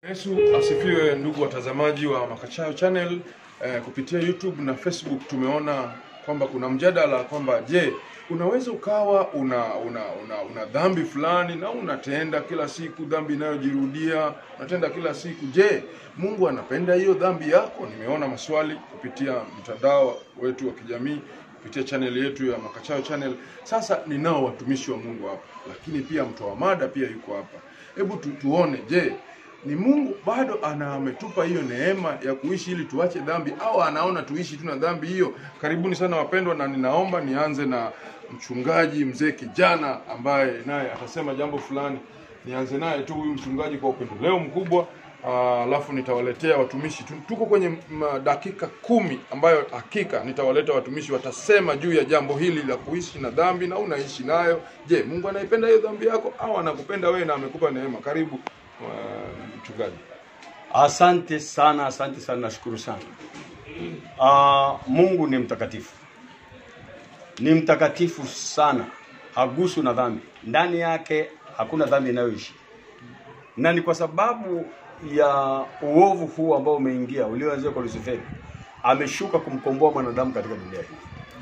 Yesu asifiwe, ndugu watazamaji wa Makachayo Channel. Eh, kupitia YouTube na Facebook tumeona kwamba kuna mjadala kwamba je, unaweza ukawa una una una, una dhambi fulani na unatenda kila siku dhambi inayojirudia unatenda kila siku. Je, Mungu anapenda hiyo dhambi yako? Nimeona maswali kupitia mtandao wetu wa kijamii kupitia channel yetu ya Makachayo Channel. Sasa ninao watumishi wa Mungu hapa, lakini pia mtoa mada pia yuko hapa. Hebu tu, tuone je, ni Mungu bado ana ametupa hiyo neema ya kuishi ili tuache dhambi au anaona tuishi tu na dhambi hiyo? Karibuni sana wapendwa, na ninaomba nianze na mchungaji mzee kijana ambaye naye atasema jambo fulani. Nianze naye tu huyu mchungaji kwa upendeleo mkubwa, ah, alafu nitawaletea watumishi. Tu- Tuko kwenye mm, dakika kumi ambayo hakika nitawaleta watumishi, watasema juu ya jambo hili la kuishi na dhambi na unaishi nayo. Je, Mungu anaipenda hiyo dhambi yako au anakupenda wewe na amekupa neema? Karibu ah, mchungaji. Asante sana, asante sana, nashukuru sana. Uh, Mungu ni mtakatifu, ni mtakatifu sana, haguswi na dhambi. Ndani yake hakuna dhambi inayoishi, na ni kwa sababu ya uovu huu ambao umeingia ulioanzia kwa Lusiferi, ameshuka kumkomboa mwanadamu katika dunia hii,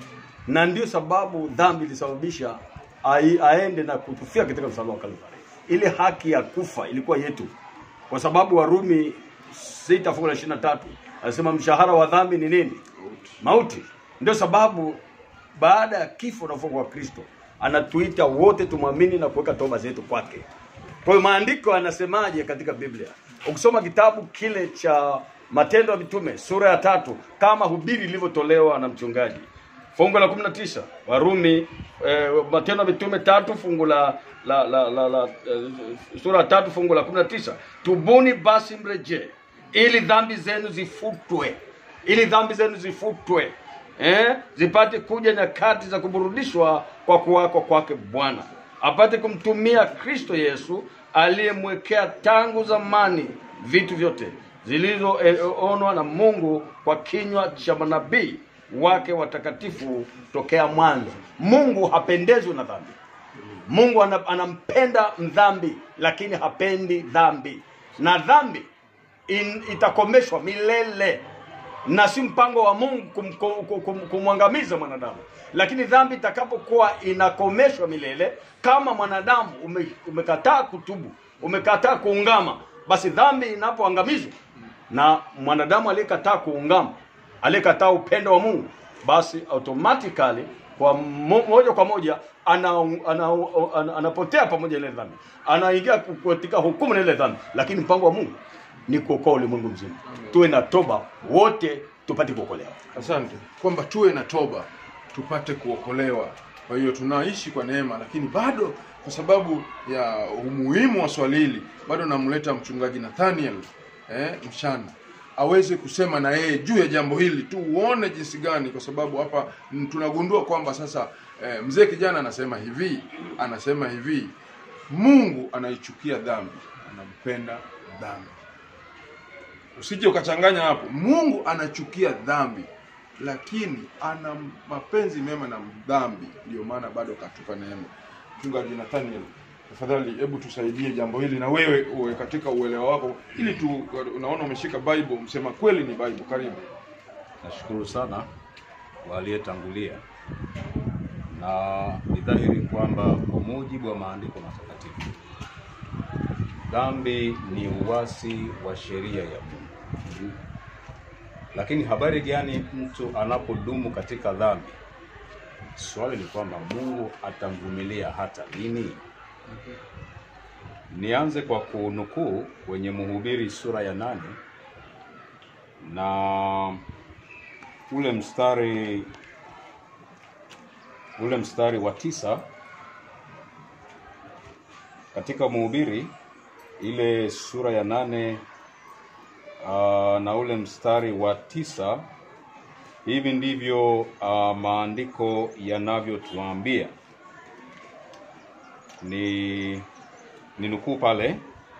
na ndio sababu dhambi ilisababisha ai- aende na kutufia katika msalaba wa Kalvari. Ile haki ya kufa ilikuwa yetu, kwa sababu Warumi sita fungu la ishirini na tatu anasema mshahara wa dhambi ni nini? Mauti. Ndio sababu baada ya kifo na ufufuko wa Kristo anatuita wote tumwamini na kuweka toba zetu kwake. Kwa hiyo maandiko yanasemaje katika Biblia? Ukisoma kitabu kile cha Matendo ya Mitume sura ya tatu kama hubiri lilivyotolewa na mchungaji fungu la 19 Warumi eh, Matendo ya Mitume tatu fungu la la, la, la, la eh, sura ya tatu fungu la 19 tubuni basi mrejee ili dhambi zenu zifutwe ili dhambi zenu zifutwe eh, zipate kuja nyakati za kuburudishwa kwa kuwako kwake Bwana apate kumtumia Kristo Yesu aliyemwekea tangu zamani vitu vyote zilizoonwa na Mungu kwa kinywa cha manabii wake watakatifu tokea mwanzo. Mungu hapendezwi na dhambi. Mungu ana- anampenda mdhambi, lakini hapendi dhambi, na dhambi in, itakomeshwa milele na si mpango wa Mungu kum, kum, kum, kumwangamiza mwanadamu, lakini dhambi itakapokuwa inakomeshwa milele, kama mwanadamu ume, umekataa kutubu, umekataa kuungama, basi dhambi inapoangamizwa na mwanadamu aliyekataa kuungama, aliyekataa upendo wa Mungu, basi automatically kwa mo, moja kwa moja ana, ana, ana, anapotea pamoja na ile dhambi, anaingia katika hukumu na ile dhambi, lakini mpango wa Mungu ni kuokoa ulimwengu mzima. Tuwe na toba wote tupate kuokolewa. Asante kwamba tuwe na toba tupate kuokolewa. Kwa hiyo tunaishi kwa neema, lakini bado kwa sababu ya umuhimu wa swali hili, bado namleta mchungaji Nathaniel eh, mchana aweze kusema na yeye juu ya jambo hili tu, uone jinsi gani, kwa sababu hapa mm, tunagundua kwamba sasa eh, mzee kijana anasema hivi, anasema hivi, Mungu anaichukia dhambi, anampenda dhambi. Usije ukachanganya hapo. Mungu anachukia dhambi, lakini ana mapenzi mema na dhambi, ndio maana bado katupa neema. Mchungaji Nathaniel, tafadhali hebu tusaidie jambo hili, na wewe uwe katika uelewa wako, ili tu, unaona umeshika Bible, msema kweli ni Bible. Karibu. Nashukuru sana kwa aliyetangulia, na ni dhahiri kwamba kwa mujibu wa maandiko matakatifu dhambi ni uasi wa sheria ya Mungu. Lakini habari gani mtu anapodumu katika dhambi? Swali ni kwamba Mungu atamvumilia hata lini? Nianze kwa kunukuu kwenye Mhubiri sura ya nane na ule mstari ule mstari wa tisa katika Mhubiri ile sura ya nane uh, na ule mstari wa tisa hivi ndivyo uh, maandiko yanavyotuambia ni ni nukuu pale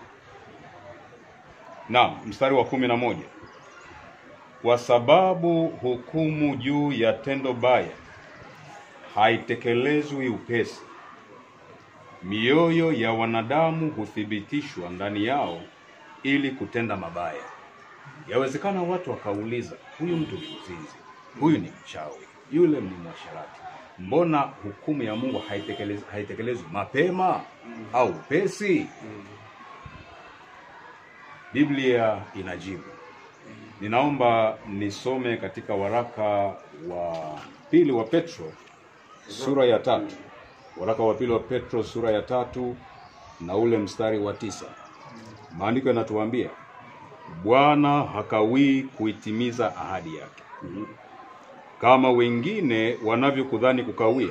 naam mstari wa kumi na moja kwa sababu hukumu juu ya tendo baya haitekelezwi upesi mioyo ya wanadamu huthibitishwa ndani yao ili kutenda mabaya. Yawezekana watu wakauliza, huyu mtu ni mzinzi, huyu ni mchawi, yule ni mwasherati, mbona hukumu ya Mungu haitekelezwi haitekelezwi mapema au upesi? Biblia inajibu. Ninaomba nisome katika waraka wa pili wa Petro sura ya tatu, waraka wa pili wa Petro sura ya tatu na ule mstari wa tisa. Maandiko yanatuambia Bwana hakawii kuitimiza ahadi yake, kama wengine wanavyokudhani kukawia,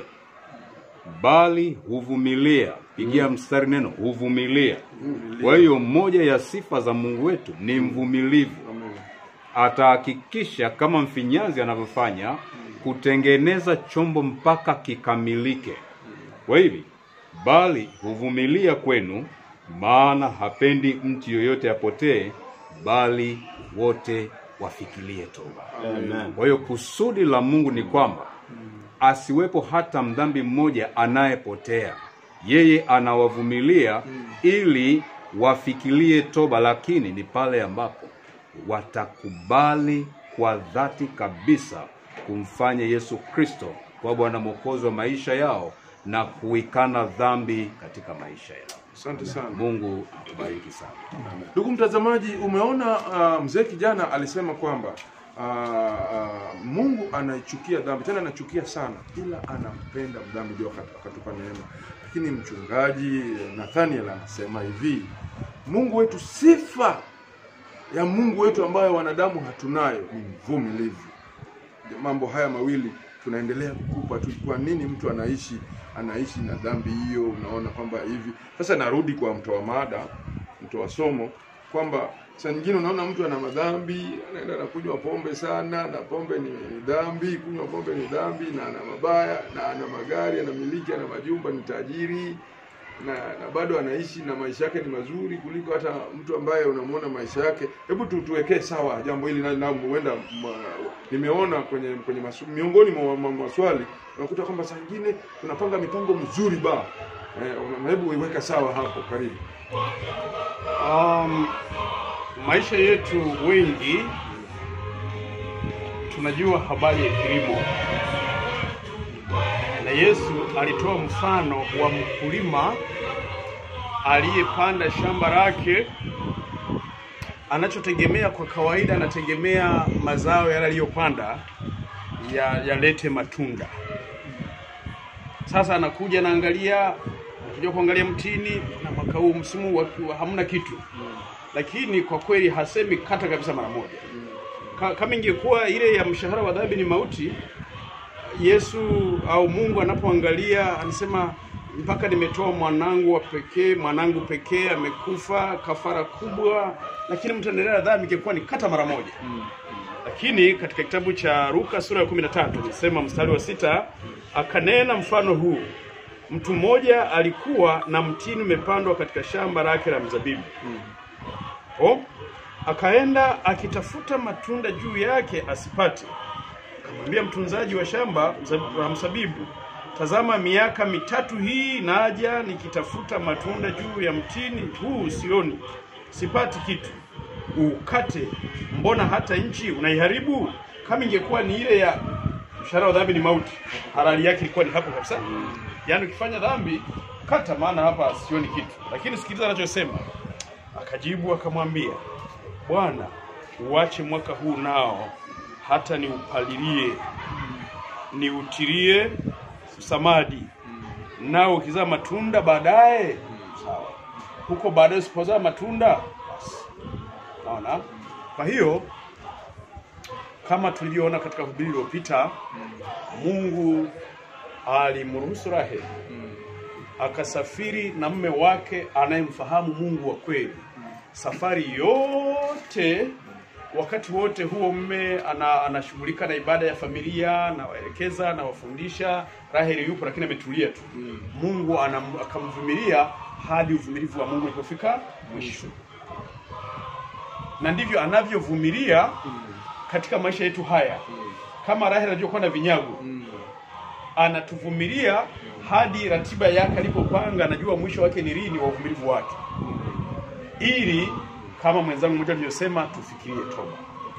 bali huvumilia. Pigia mstari neno huvumilia. Kwa hiyo moja ya sifa za Mungu wetu ni mvumilivu. Atahakikisha kama mfinyanzi anavyofanya kutengeneza chombo mpaka kikamilike. Kwa hivi bali huvumilia kwenu, maana hapendi mtu yoyote apotee, bali wote wafikirie toba. Amen. Kwa hiyo kusudi la Mungu ni kwamba asiwepo hata mdhambi mmoja anayepotea. Yeye anawavumilia ili wafikirie toba, lakini ni pale ambapo watakubali kwa dhati kabisa kumfanya Yesu Kristo kwa Bwana Mwokozi wa maisha yao na kuikana dhambi katika maisha yao. Asante sana. Mungu akubariki sana. Ndugu mtazamaji, umeona uh, mzee kijana alisema kwamba uh, uh, Mungu anaichukia dhambi, tena anachukia sana, ila anampenda mdhambi, ndio akat- akatupa neema. Lakini mchungaji Nathaniel anasema hivi, Mungu wetu, sifa ya Mungu wetu ambayo wanadamu hatunayo ni mvumilivu. Mambo haya mawili tunaendelea kukupa tu. Kwa nini mtu anaishi anaishi na dhambi hiyo? Unaona kwamba hivi sasa, narudi kwa mtoa mada, mtoa somo kwamba saa nyingine unaona mtu ana madhambi, anaenda na kunywa pombe sana, na pombe ni, ni dhambi, kunywa pombe ni dhambi, na ana mabaya, na ana magari, anamiliki, ana majumba, ni tajiri na, na bado anaishi na maisha yake ni mazuri kuliko hata mtu ambaye unamwona maisha yake. Hebu tu tuwekee sawa jambo hili, na na huenda ma- nimeona kwenye kwenye masu, miongoni mwa mwa maswali unakuta kwamba saa nyingine tunapanga mipango mizuri ba eh, una- hebu iweka sawa hapo, karibu. Um, maisha yetu wengi tunajua habari ya kilimo, na Yesu alitoa mfano wa mkulima aliyepanda shamba lake. Anachotegemea kwa kawaida, anategemea mazao yale aliyopanda ya- yalete matunda. Sasa anakuja anaangalia, kuja kuangalia mtini, na mwaka huu msimu wa, wa hamna kitu, lakini kwa kweli hasemi kata kabisa mara moja. Ka, kama ingekuwa ile ya mshahara wa dhambi ni mauti, Yesu au Mungu anapoangalia anasema mpaka nimetoa mwanangu wa pekee, mwanangu pekee amekufa kafara kubwa, lakini mtaendelea na dhambi, ingekuwa ni kata mara moja lakini katika kitabu cha Luka sura ya 13 nisema mstari wa sita akanena mfano huu, mtu mmoja alikuwa na mtini umepandwa katika shamba lake la mzabibu o akaenda akitafuta matunda juu yake asipate. Akamwambia mtunzaji wa shamba mza- la mzabibu, tazama, miaka mitatu hii naja nikitafuta matunda juu ya mtini huu sioni, sipati kitu. Ukate, mbona hata nchi unaiharibu? Kama ingekuwa ni ile ya mshahara wa dhambi ni mauti, halali yake ilikuwa ni hapo kabisa. Yaani ukifanya dhambi kata, maana hapa sioni kitu. Lakini sikiliza anachosema. Akajibu akamwambia, Bwana, uache mwaka huu nao hata niupalilie, niutilie samadi, nao ukizaa matunda baadaye, sawa. Huko baadaye usipozaa matunda, basi Naona. Kwa hiyo kama tulivyoona katika hubiri iliyopita, Mungu alimruhusu Raheli akasafiri na mume wake anayemfahamu Mungu wa kweli. Safari yote, wakati wote huo mume ana, anashughulika na ibada ya familia, anawaelekeza, anawafundisha. Raheli yupo lakini ametulia tu. Mungu anam, akamvumilia hadi uvumilivu wa Mungu ulipofika mwisho na ndivyo anavyovumilia katika maisha yetu haya. Kama Raheli anajua na vinyago, anatuvumilia hadi ratiba yake alipopanga, anajua mwisho wake ni lini wa uvumilivu wake, ili kama mwenzangu mmoja alivyosema, tufikirie toba,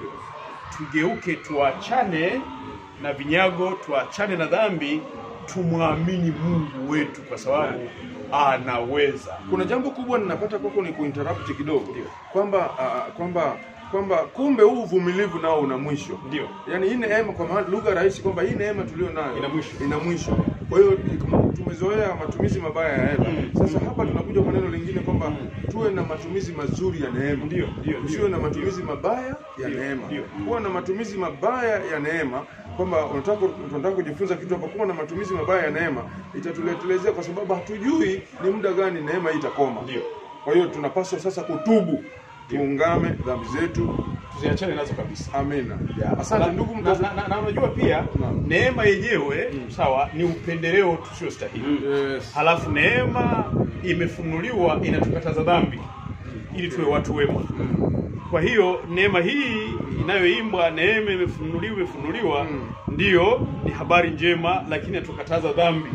tugeuke, tuachane na vinyago, tuachane na dhambi, tumwamini Mungu wetu kwa sababu anaweza. kuna jambo kubwa ninapata kwako ni kuinterrupt kidogo kwamba uh, kwamba kwamba kumbe huu uvumilivu nao una mwisho Ndio. yaani hii neema kwa maana lugha rahisi kwamba hii neema tulio nayo Ina mwisho. ina mwisho kwa hiyo kama tumezoea matumizi mabaya ya hela sasa hapa tunakuja kwa neno lingine kwamba tuwe na matumizi mazuri ya neema Ndio, ndio, usiwe ndio, na matumizi mabaya ya neema ndio. kuwa na matumizi mabaya ya neema kwamba unataka unataka kujifunza kitu hapa kuwa na matumizi mabaya ya neema itatuletelezea kwa sababu hatujui ni muda gani neema hii itakoma Ndio. kwa hiyo tunapaswa sasa kutubu tuungame dhambi zetu tuziachane nazo kabisa. amina asante Na- ndugu na, mtazamaji na, na, na unajua pia Naam. neema yenyewe sawa, ni upendeleo tusiostahili. Yes. Halafu neema imefunuliwa inatukataza dhambi ili tuwe watu wema. Kwa hiyo neema hii inayoimbwa neema imefunuliwa imefunuliwa, ndiyo ni habari njema, lakini inatukataza dhambi.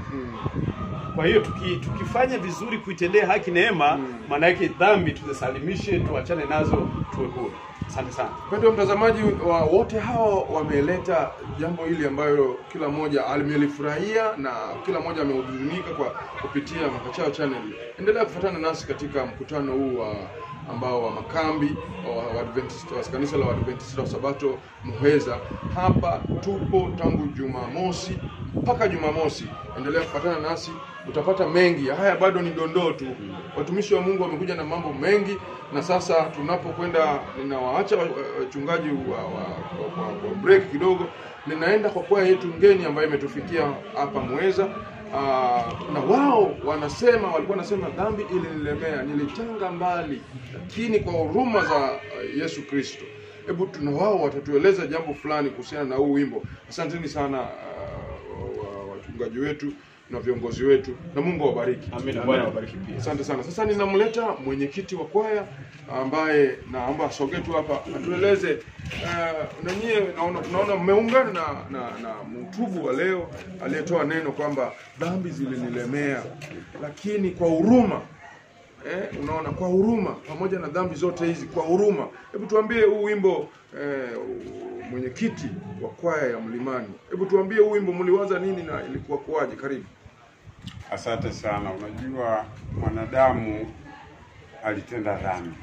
Kwa hiyo tuki, tukifanya vizuri kuitendea haki neema, maana yake dhambi tuzisalimishe, tuachane nazo, tuwe huru. Asante sana. Mpendwa mtazamaji wa wote hao wameleta jambo hili ambayo kila mmoja amelifurahia na kila mmoja amehuzunika kwa kupitia Makachao Channel. Endelea kufuatana nasi katika mkutano huu wa ambao wa makambi wa Waadventista wa kanisa la Waadventista wa Sabato Muheza. Hapa tupo tangu Jumamosi mpaka Jumamosi. Endelea kufuatana nasi, utapata mengi. Haya bado ni dondoo tu. Watumishi wa Mungu wamekuja na mambo mengi, na sasa tunapokwenda, ninawaacha wa- wa- wachungaji wa, wa, wa, wa, wa break kidogo, ninaenda kwa kwaya yetu ngeni ambayo imetufikia hapa Muheza. Aa, na wao wanasema walikuwa wanasema dhambi ilinilemea, nilitanga mbali, lakini kwa huruma za uh, Yesu Kristo. Hebu tuna wao watatueleza jambo fulani kuhusiana na huu wimbo. Asanteni sana uh, wa- wa- wachungaji wetu na viongozi wetu, na Mungu awabariki. Amina. Bwana awabariki pia. Asante sana. Sasa ninamleta mwenyekiti wa kwaya ambaye naomba asogee tu hapa atueleze uh, na nyie naona naona mmeungana na, na, na mtubu wa leo aliyetoa neno kwamba dhambi zilinilemea, lakini kwa huruma eh, unaona kwa huruma, pamoja na dhambi zote hizi, kwa huruma. Hebu tuambie huu wimbo eh, mwenyekiti wa kwaya ya Mlimani, hebu tuambie huu wimbo mliwaza nini na ilikuwa kuwaje? Karibu. Asante sana. Unajua, mwanadamu alitenda dhambi.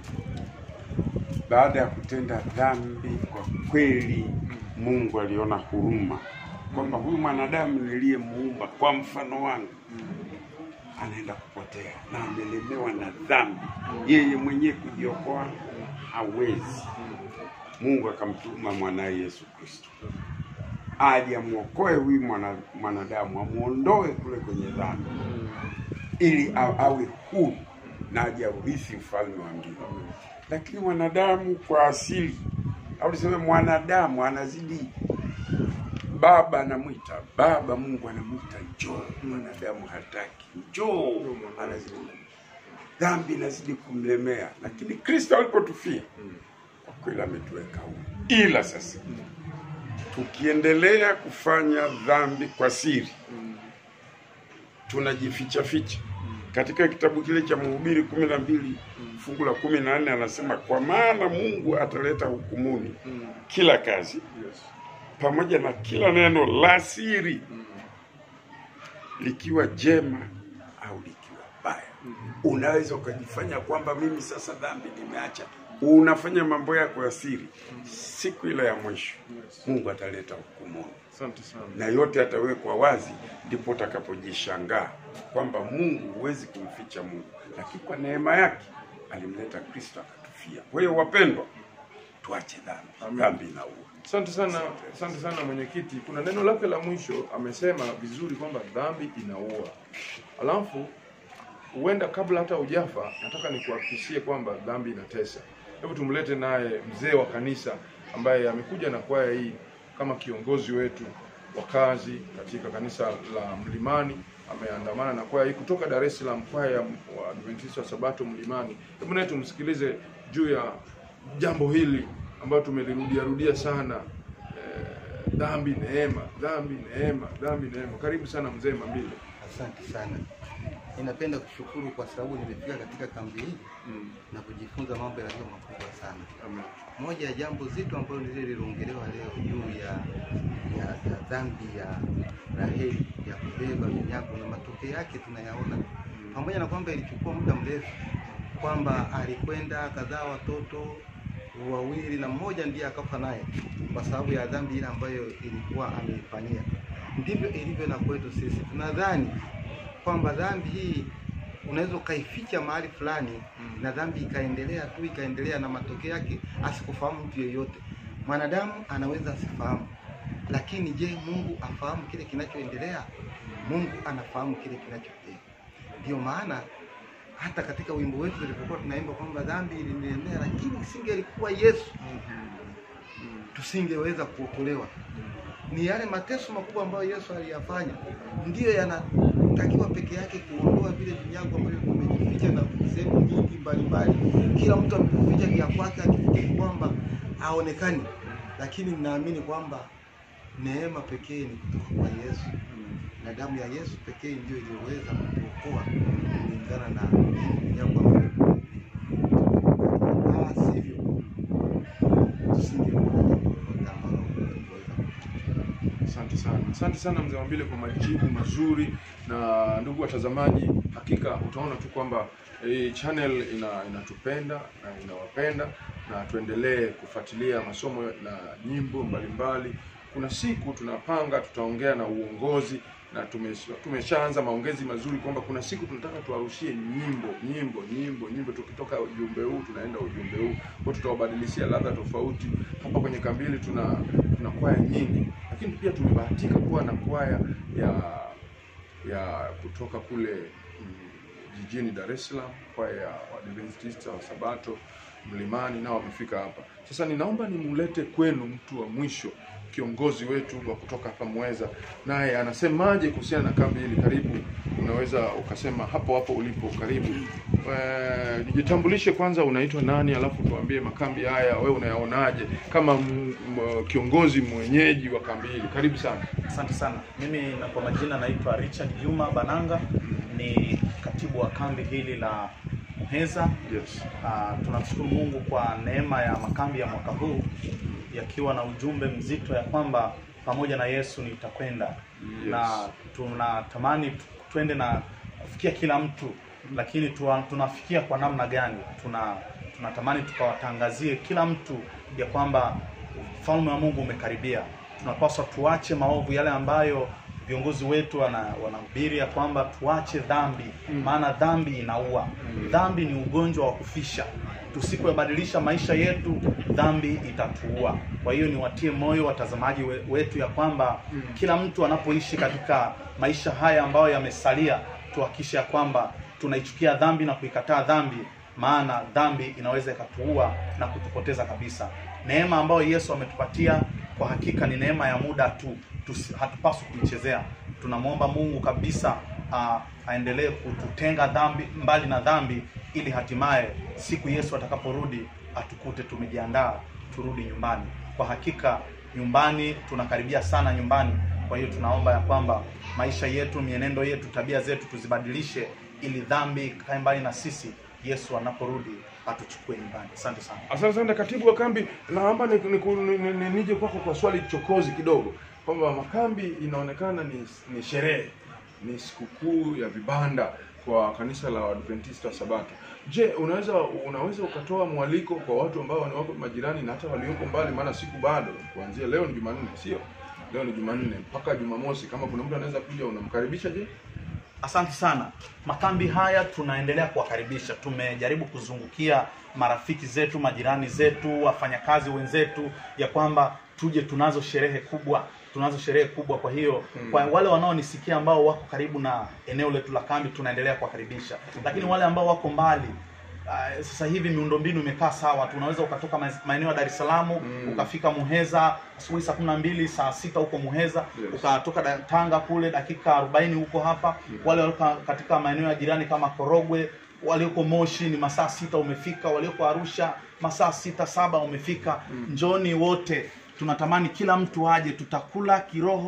Baada ya kutenda dhambi, kwa kweli Mungu aliona huruma kwamba huyu mwanadamu niliyemuumba kwa mfano wangu anaenda kupotea na amelemewa na dhambi, yeye mwenyewe kujiokoa hawezi. Mungu akamtuma mwanaye Yesu Kristo aje amwokoe huyu mwana, mwanadamu amuondoe kule kwenye dhambi ili a- awe huru na aje aurithi ufalme wa mbinguni. Lakini mwanadamu kwa asili au tuseme mwanadamu anazidi, baba anamwita baba, Mungu anamwita njoo, mwanadamu hataki njoo, anazidi dhambi inazidi kumlemea, lakini Kristo alipotufia kwa kweli ametuweka huru, ila sasa tukiendelea kufanya dhambi kwa siri tunajificha ficha. Katika kitabu kile cha Mhubiri kumi na mbili fungu la kumi na nne anasema kwa maana Mungu ataleta hukumuni kila kazi pamoja na kila neno la siri, likiwa jema au likiwa baya. Unaweza ukajifanya kwamba mimi sasa dhambi nimeacha, unafanya mambo yako ya siri. Siku ile ya mwisho Mungu ataleta hukumuni Asante sana. na yote atawekwa wazi, ndipo utakapojishangaa kwamba Mungu huwezi kumficha Mungu, lakini kwa neema yake alimleta Kristo akatufia. Kwa hiyo wapendwa, tuache dhambi, dhambi inaua. Asante sana, asante sana mwenyekiti. Kuna neno lake la mwisho amesema vizuri kwamba dhambi inaua. Alafu huenda kabla hata ujafa, nataka nikuhakikishie kwamba dhambi inatesa. Hebu tumlete naye mzee wa kanisa ambaye amekuja na kwaya hii kama kiongozi wetu wa kazi katika kanisa la Mlimani. Ameandamana na kwaya hii kutoka Dar es Salaam, kwaya ya Waadventista wa Sabato Mlimani. Hebu naye tumsikilize juu ya jambo hili ambayo tumelirudia rudia sana eh, dhambi neema, dhambi neema, dhambi neema. Karibu sana mzee Mambile. Asante sana. Ninapenda kushukuru kwa sababu nimefika katika kambi hii Mm. na kujifunza mambo yaliyo makubwa sana. Amen. Moja ya jambo zito ambalo lile liliongelewa leo juu ya, ya, ya dhambi ya Raheli ya kubeba vinyago na matokeo yake tunayaona, pamoja na kwamba ilichukua muda mrefu, kwamba alikwenda akazaa watoto wawili na mmoja ndiye akafa naye kwa sababu ya dhambi ile ambayo ilikuwa ameifanyia. Ndivyo ilivyo na kwetu sisi, tunadhani kwamba dhambi hii unaweza ukaificha mahali fulani na dhambi ikaendelea tu ikaendelea, na matokeo yake asikufahamu mtu yeyote. Mwanadamu anaweza asifahamu, lakini je, Mungu afahamu kile kinachoendelea? Mungu anafahamu kile kinachoendelea. Ndio maana hata katika wimbo wetu tulipokuwa tunaimba kwamba dhambi ilinilemea, lakini isingelikuwa Yesu tusingeweza kuokolewa. Ni yale mateso makubwa ambayo Yesu aliyafanya ndiyo yanatakiwa peke yake kuondoa vile vinyago ambavyo vimejificha na sehemu nyingi mbalimbali. Kila mtu ameficha vya kwake akifikiri kwamba haonekani, lakini ninaamini kwamba neema pekee ni kutoka kwa Yesu na damu ya Yesu pekee ndiyo iliyoweza kutuokoa kulingana na vinyago ambavyo la sivyo tusingekuwa na jambo lolote ambalo tungeweza Asante sana, asante sana mzee Mambile kwa majibu mazuri. Na ndugu watazamaji, hakika utaona tu kwamba hii channel ina inatupenda na inawapenda, na tuendelee kufuatilia masomo na nyimbo mbalimbali. Kuna siku tunapanga tutaongea na uongozi na tumesh- tumeshaanza maongezi mazuri kwamba kuna siku tunataka tuwarushie nyimbo nyimbo nyimbo nyimbo, tukitoka ujumbe huu tunaenda ujumbe huu, kwa tutawabadilishia ladha tofauti. Hapa kwenye kambili tuna tuna kwaya nyingi, lakini pia tumebahatika kuwa na kwaya ya ya kutoka kule mm, jijini Dar es Salaam, kwaya ya Waadventista wa Sabato Mlimani, nao wamefika hapa. Sasa ninaomba nimulete kwenu mtu wa mwisho, kiongozi wetu wa kutoka hapa Mweza, naye anasemaje kuhusiana na kambi hili. Karibu, unaweza ukasema hapo hapo ulipo. Karibu. Eh, nijitambulishe kwanza, unaitwa nani, alafu tuambie makambi haya wewe unayaonaje kama m, m, kiongozi mwenyeji wa kambi hili. Karibu sana. Asante sana. Mimi na kwa majina naitwa Richard Juma Bananga, ni katibu wa kambi hili la Muheza. Yes. Uh, tunamshukuru Mungu kwa neema ya makambi ya mwaka huu yakiwa na ujumbe mzito ya kwamba pamoja na Yesu nitakwenda Yes. na tunatamani tu- twende na kufikia kila mtu, lakini tuwa, tunafikia kwa namna gani? Tuna tunatamani tukawatangazie kila mtu ya kwamba ufalme wa Mungu umekaribia. Tunapaswa tuache maovu yale ambayo viongozi wetu wana, wanahubiri ya kwamba tuache dhambi, maana dhambi inaua. Dhambi ni ugonjwa wa kufisha. Tusipoyabadilisha maisha yetu, dhambi itatuua. Kwa hiyo niwatie moyo watazamaji we- wetu ya kwamba kila mtu anapoishi katika maisha haya ambayo yamesalia, tuhakikishe ya kwamba tunaichukia dhambi na kuikataa dhambi, maana dhambi inaweza ikatuua na kutupoteza kabisa. Neema ambayo Yesu ametupatia kwa hakika ni neema ya muda tu, Tusi- hatupaswi kuichezea. Tunamwomba Mungu kabisa ah, aendelee kututenga dhambi mbali na dhambi, ili hatimaye siku Yesu atakaporudi atukute tumejiandaa turudi nyumbani. Kwa hakika nyumbani tunakaribia sana nyumbani. Kwa hiyo tunaomba ya kwamba maisha yetu, mienendo yetu, tabia zetu tuzibadilishe, ili dhambi ikae mbali na sisi, Yesu anaporudi atuchukue nyumbani. Asante sana. Asante sana katibu wa kambi, naomba ni, ni, ni, ni, ni, nije kwako kwa swali chokozi kidogo, kwamba makambi inaonekana ni, ni sherehe, ni sikukuu ya vibanda kwa kanisa la Waadventista wa Sabato. Je, unaweza unaweza ukatoa mwaliko kwa watu ambao ni wako majirani na hata walioko mbali, maana siku bado kuanzia leo ni Jumanne, sio? Leo ni Jumanne mpaka Jumamosi. Kama kuna mtu anaweza kuja, unamkaribisha je? Asante sana. Makambi haya tunaendelea kuwakaribisha. Tumejaribu kuzungukia marafiki zetu, majirani zetu, wafanyakazi wenzetu, ya kwamba tuje, tunazo sherehe kubwa, tunazo sherehe kubwa. Kwa hiyo kwa wale wanaonisikia ambao wako karibu na eneo letu la kambi, tunaendelea kuwakaribisha, lakini wale ambao wako mbali Uh, sasa hivi miundombinu imekaa sawa, tunaweza ukatoka ma- maeneo ya Dar es Salaam ukafika Muheza asubuhi saa kumi na mbili saa sita huko Muheza Yes. ukatoka da- Tanga kule dakika 40 huko hapa. Wale walioko katika maeneo ya jirani kama Korogwe, walioko Moshi ni masaa sita umefika, walioko Arusha masaa sita saba umefika. Njoni wote, tunatamani kila mtu aje, tutakula kiroho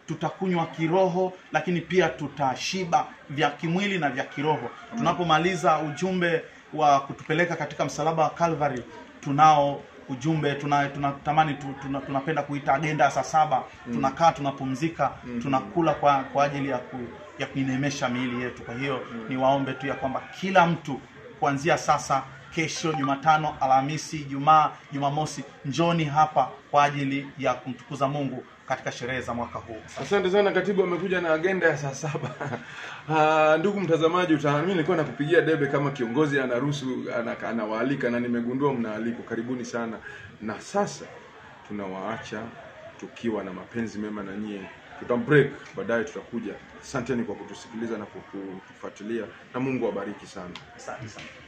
tutakunywa kiroho lakini pia tutashiba vya kimwili na vya kiroho tunapomaliza ujumbe wa kutupeleka katika msalaba wa Calvary tunao ujumbe tuna- tunatamani tu, tuna, tunapenda kuita agenda ya saa saba tunakaa tunapumzika tunakula kwa kwa ajili ya ku, ya kuinemesha miili yetu kwa hiyo niwaombe tu ya kwamba kila mtu kuanzia sasa kesho jumatano alhamisi jumaa jumamosi njoni hapa kwa ajili ya kumtukuza mungu katika sherehe za mwaka huu Asante sana katibu, amekuja na agenda ya saa saba. Ah, ndugu mtazamaji, uta- mimi nilikuwa nakupigia debe kama kiongozi anaruhusu ana- anawaalika na nimegundua mnaalikwa. Karibuni sana, na sasa tunawaacha tukiwa na mapenzi mema na nyie. Tutambreak baadaye, tutakuja. Asanteni kwa kutusikiliza na kutufuatilia, na Mungu awabariki sana. asante sana